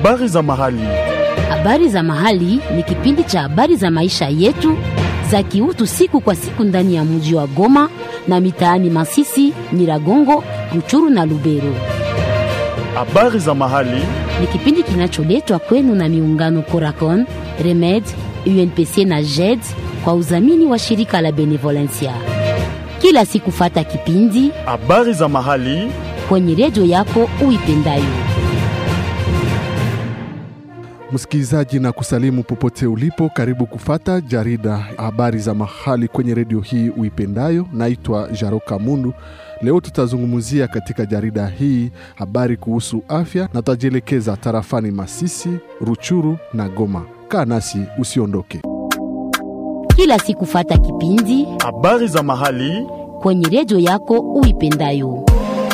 Habari za mahali. Habari za mahali ni kipindi cha habari za maisha yetu za kiutu siku kwa siku ndani ya mji wa Goma na mitaani Masisi, Nyiragongo, Ruchuru na Lubero. Habari za mahali. Ni kipindi kinacholetwa kwenu na miungano Coracon, Remed, UNPC na JED kwa udhamini wa shirika la Benevolencia. Kila siku fata kipindi Habari za mahali. kwenye redio yako uipendayo. Msikilizaji na kusalimu popote ulipo, karibu kufata jarida habari za mahali kwenye redio hii uipendayo. Naitwa Jaroka Mundu. Leo tutazungumzia katika jarida hii habari kuhusu afya na tutajielekeza tarafani Masisi, Ruchuru na Goma. Kaa nasi usiondoke. Kila siku fata kipindi Habari za mahali. kwenye redio yako uipendayo.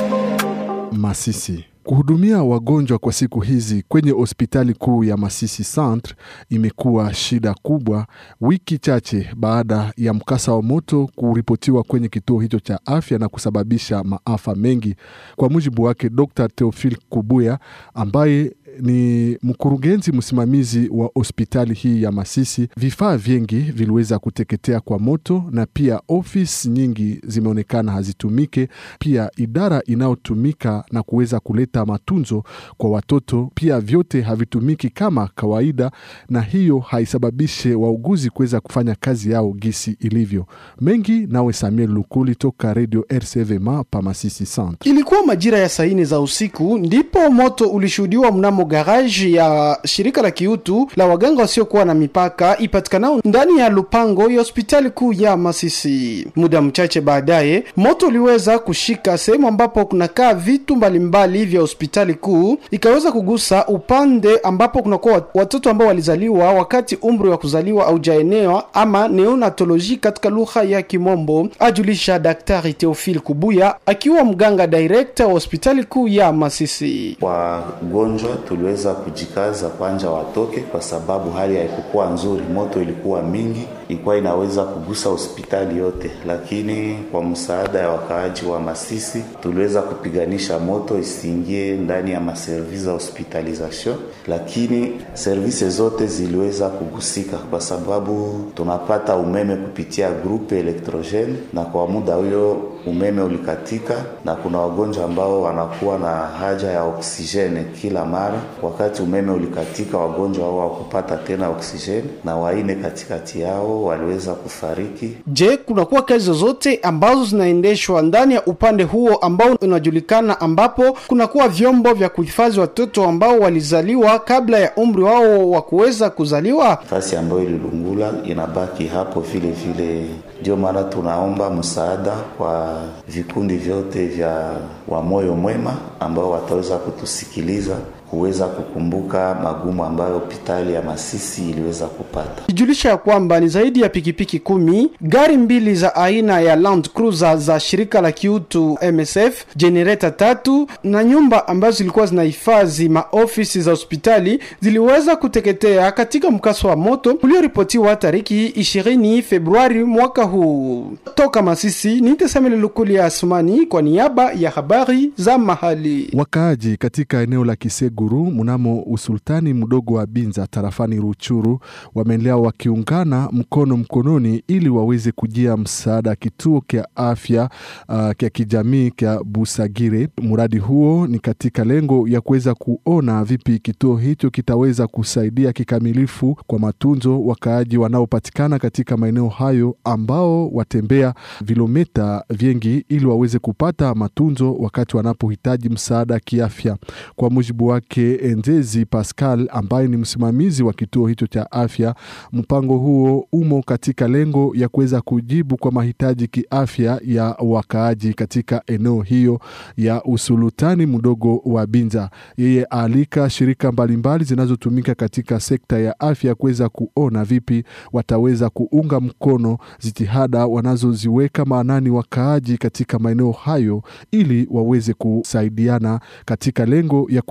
Masisi. Kuhudumia wagonjwa kwa siku hizi kwenye hospitali kuu ya Masisi Centre imekuwa shida kubwa, wiki chache baada ya mkasa wa moto kuripotiwa kwenye kituo hicho cha afya na kusababisha maafa mengi. Kwa mujibu wake Dr. Theophile Kubuya ambaye ni mkurugenzi msimamizi wa hospitali hii ya Masisi, vifaa vingi viliweza kuteketea kwa moto na pia ofisi nyingi zimeonekana hazitumike. Pia idara inayotumika na kuweza kuleta matunzo kwa watoto pia vyote havitumiki kama kawaida, na hiyo haisababishe wauguzi kuweza kufanya kazi yao gisi ilivyo. Mengi nawe Samuel Lukuli toka Radio RCVMA pa Masisi Centre. Ilikuwa majira ya saa nne za usiku ndipo moto ulishuhudiwa mnamo garaji ya shirika la kiutu la waganga wasiokuwa na mipaka ipatikanao ndani ya lupango ya hospitali kuu ya Masisi. Muda mchache baadaye, moto uliweza kushika sehemu ambapo kunakaa vitu mbalimbali vya hospitali kuu, ikaweza kugusa upande ambapo kunakuwa watoto ambao walizaliwa wakati umri wa kuzaliwa haujaenewa ama neonatoloji katika lugha ya Kimombo, ajulisha Daktari Theophile Kubuya akiwa mganga director wa hospitali kuu ya Masisi. Wagonjwa tuliweza kujikaza kwanja watoke, kwa sababu hali haikukuwa nzuri, moto ilikuwa mingi, ilikuwa inaweza kugusa hospitali yote, lakini kwa msaada ya wakaaji wa Masisi tuliweza kupiganisha moto isiingie ndani ya maservisi za hospitalization, lakini servisi zote ziliweza kugusika kwa sababu tunapata umeme kupitia grupe elektrogene, na kwa muda huyo umeme ulikatika, na kuna wagonjwa ambao wanakuwa na haja ya oksijeni kila mara. Wakati umeme ulikatika, wagonjwa hao hawakupata tena oksijeni, na waine katikati yao waliweza kufariki. Je, kunakuwa kazi zozote ambazo zinaendeshwa ndani ya upande huo ambao unajulikana, ambapo kunakuwa vyombo vya kuhifadhi watoto ambao walizaliwa kabla ya umri wao wa kuweza kuzaliwa? Nafasi ambayo ililungula inabaki hapo vile vile. Ndio maana tunaomba msaada kwa vikundi vyote vya wa moyo mwema ambao wataweza kutusikiliza kuweza kukumbuka magumu ambayo hospitali ya Masisi iliweza kupata. Ijulisha ya kwamba ni zaidi ya pikipiki kumi, gari mbili za aina ya Land Cruiser za shirika la kiutu MSF, jenereta tatu na nyumba ambazo zilikuwa zinahifadhi maofisi za hospitali ziliweza kuteketea katika mkasa wa moto ulioripotiwa tariki 20 Februari mwaka huu. Toka Masisi ni Tesamele Lukuli Asumani kwa niaba ya habari za mahali. Wakaaji katika eneo la Kiseguru mnamo usultani mdogo wa Binza tarafani Ruchuru wameendelea wakiungana mkono mkononi ili waweze kujia msaada kituo kya afya uh, kya kijamii kya Busagire. Mradi huo ni katika lengo ya kuweza kuona vipi kituo hicho kitaweza kusaidia kikamilifu kwa matunzo wakaaji wanaopatikana katika maeneo hayo ambao watembea vilometa vingi ili waweze kupata matunzo wakati wanapohitaji msaada kiafya. Kwa mujibu wake Enzezi Pascal ambaye ni msimamizi wa kituo hicho cha afya, mpango huo umo katika lengo ya kuweza kujibu kwa mahitaji kiafya ya wakaaji katika eneo hiyo ya usulutani mdogo wa Binza. Yeye aalika shirika mbalimbali zinazotumika katika sekta ya afya kuweza kuona vipi wataweza kuunga mkono jitihada wanazoziweka maanani wakaaji katika maeneo hayo ili waweze kusaidiana katika lengo ya kujibu kwa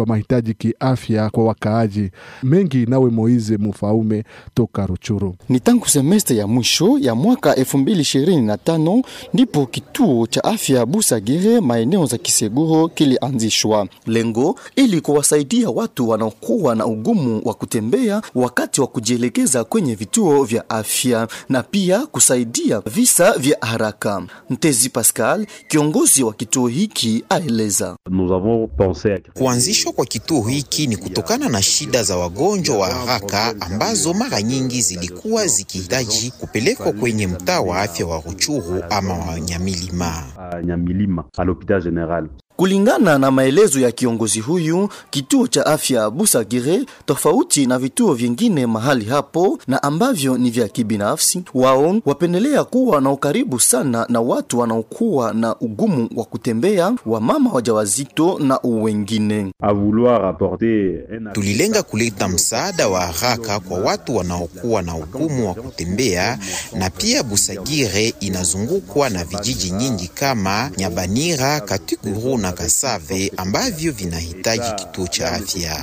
mahitaji kiafya kwa wakaaji. Mengi nawe Moize Mufaume toka Ruchuru. Ni tangu semeste ya mwisho ya mwaka 2025 ndipo kituo cha afya Busagire maeneo za Kiseguro kilianzishwa, lengo ili kuwasaidia watu wanaokuwa na ugumu wa kutembea wakati wa kujielekeza kwenye vituo vya afya na pia kusaidia visa vya haraka. Mtezi Pascal, kiongozi wa kituo hiki, aeleza. Kuanzishwa kwa kituo hiki ni kutokana na shida za wagonjwa wa haraka ambazo mara nyingi zilikuwa zikihitaji kupelekwa kwenye mtaa wa afya wa Ruchuru ama wa Nyamilima. Kulingana na maelezo ya kiongozi huyu, kituo cha afya Busagire, tofauti na vituo vingine mahali hapo na ambavyo ni vya kibinafsi, wao wapendelea kuwa na ukaribu sana na watu wanaokuwa na ugumu wa kutembea, wamama wajawazito na wengine. Tulilenga kuleta msaada wa haraka kwa watu wanaokuwa na ugumu wa kutembea, na pia Busagire inazungukwa na vijiji nyingi kama Nyabanira, Katikuru na Kasave ambavyo vinahitaji kituo cha afya.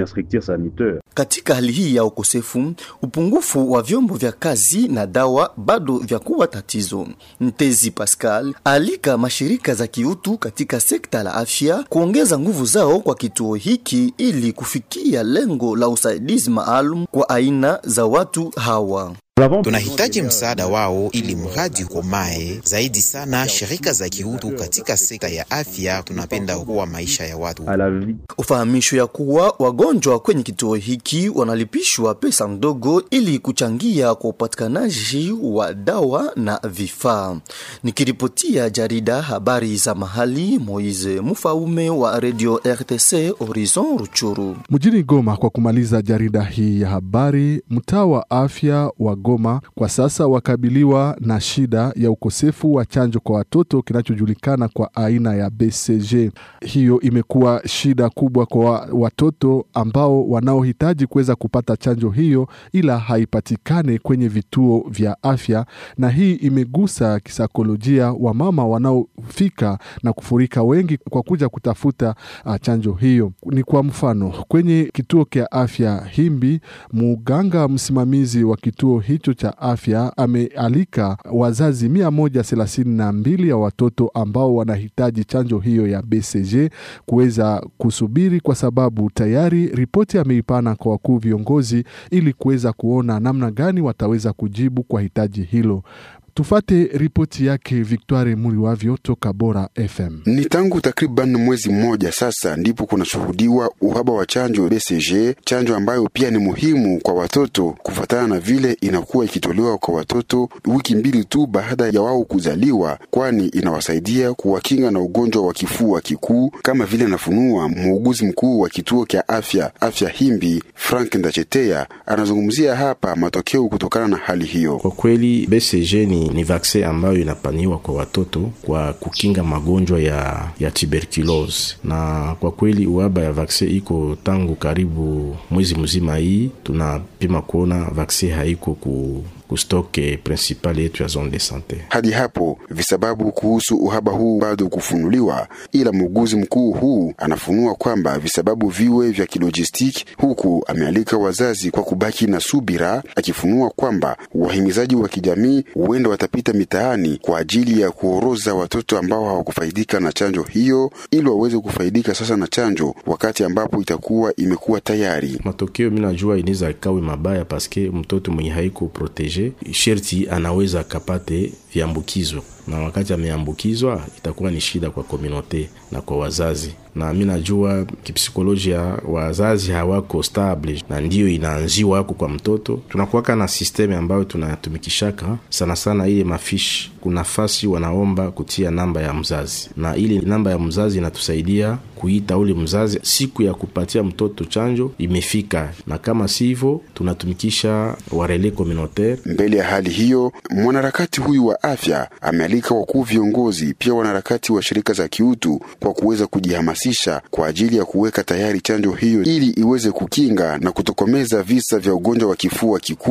Katika hali hii ya ukosefu, upungufu wa vyombo vya kazi na dawa bado vya kuwa tatizo. Mtezi Pascal alika mashirika za kiutu katika sekta la afya kuongeza nguvu zao kwa kituo hiki ili kufikia lengo la usaidizi maalum kwa aina za watu hawa. Tunahitaji msaada wao ili mradi ukomae zaidi sana. Shirika za kiutu katika sekta ya afya tunapenda kuwa maisha ya watu. Ufahamisho ya kuwa wagonjwa kwenye kituo hiki wanalipishwa pesa ndogo ili kuchangia kwa upatikanaji wa dawa na vifaa. Nikiripotia jarida habari za mahali, Moise Mufaume wa Radio RTC Horizon Ruchuru. Mjini Goma, kwa kumaliza jarida hii ya habari, mtaa wa afya wa Goma kwa sasa wakabiliwa na shida ya ukosefu wa chanjo kwa watoto kinachojulikana kwa aina ya BCG. Hiyo imekuwa shida kubwa kwa watoto ambao wanaohitaji kuweza kupata chanjo hiyo, ila haipatikane kwenye vituo vya afya, na hii imegusa kisaikolojia wa mama wanaofika na kufurika wengi kwa kuja kutafuta uh, chanjo hiyo. Ni kwa mfano kwenye kituo cha afya Himbi, muganga msimamizi wa kituo hicho cha afya amealika wazazi mia moja thelathini na mbili ya watoto ambao wanahitaji chanjo hiyo ya BCG kuweza kusubiri, kwa sababu tayari ripoti ameipana kwa wakuu viongozi ili kuweza kuona namna gani wataweza kujibu kwa hitaji hilo. Tufate ripoti yake Victoire Muriwavyo toka Bora FM. Ni tangu takriban mwezi mmoja sasa ndipo kunashuhudiwa uhaba wa chanjo BCG, chanjo ambayo pia ni muhimu kwa watoto kufuatana na vile inakuwa ikitolewa kwa watoto wiki mbili tu baada ya wao kuzaliwa, kwani inawasaidia kuwakinga na ugonjwa wa kifua kikuu, kama vile anafunua muuguzi mkuu wa kituo cha afya afya Himbi, Frank Ndachetea. Anazungumzia hapa matokeo kutokana na hali hiyo. Kwa kweli BCG ni ni vaksin ambayo inapaniwa kwa watoto kwa kukinga magonjwa ya, ya tuberculose, na kwa kweli uhaba ya vaksin iko tangu karibu mwezi mzima. Hii tunapima kuona vaksin haiko ku kustoke principal yetu ya zone de sante. Hadi hapo visababu kuhusu uhaba huu bado kufunuliwa, ila muuguzi mkuu huu anafunua kwamba visababu viwe vya kilojistiki, huku amealika wazazi kwa kubaki na subira, akifunua kwamba wahimizaji wa kijamii huenda watapita mitaani kwa ajili ya kuoroza watoto ambao hawakufaidika na chanjo hiyo, ili waweze kufaidika sasa na chanjo wakati ambapo itakuwa imekuwa tayari. Matokeo mi najua inaweza ikawe mabaya paske mtoto mwenye haiko protege sherti anaweza akapate viambukizo na wakati ameambukizwa itakuwa ni shida kwa komunote na kwa wazazi, na mi najua kipsikolojia wazazi hawako stable, na ndiyo inaanziwa hako kwa mtoto. Tunakuwaka na sisteme ambayo tunatumikishaka sana sana ile mafishi, kuna fasi wanaomba kutia namba ya mzazi, na ile namba ya mzazi inatusaidia kuita ule mzazi siku ya kupatia mtoto chanjo imefika, na kama sivyo tunatumikisha warele communautaire. Mbele ya hali hiyo, mwanaharakati huyu wa afya amealika wakuu viongozi, pia wanaharakati wa shirika za kiutu kwa kuweza kujihamasisha kwa ajili ya kuweka tayari chanjo hiyo ili iweze kukinga na kutokomeza visa vya ugonjwa wa kifua kikuu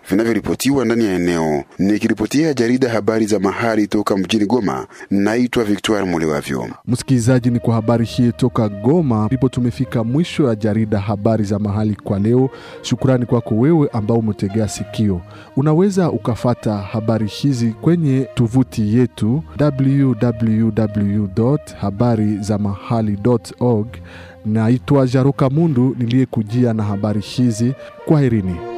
vinavyoripotiwa ndani ya eneo. Nikiripotia jarida habari za mahali toka mjini Goma, naitwa Victoire Mulewavyo. Msikilizaji, ni kwa habari hii toka Goma ndipo tumefika mwisho ya jarida habari za mahali kwa leo. Shukrani kwako wewe ambao umetegea sikio. Unaweza ukafata habari hizi kwenye tovuti yetu www habari za mahali org. Naitwa Jaroka Mundu niliyekujia na habari hizi. Kwaherini.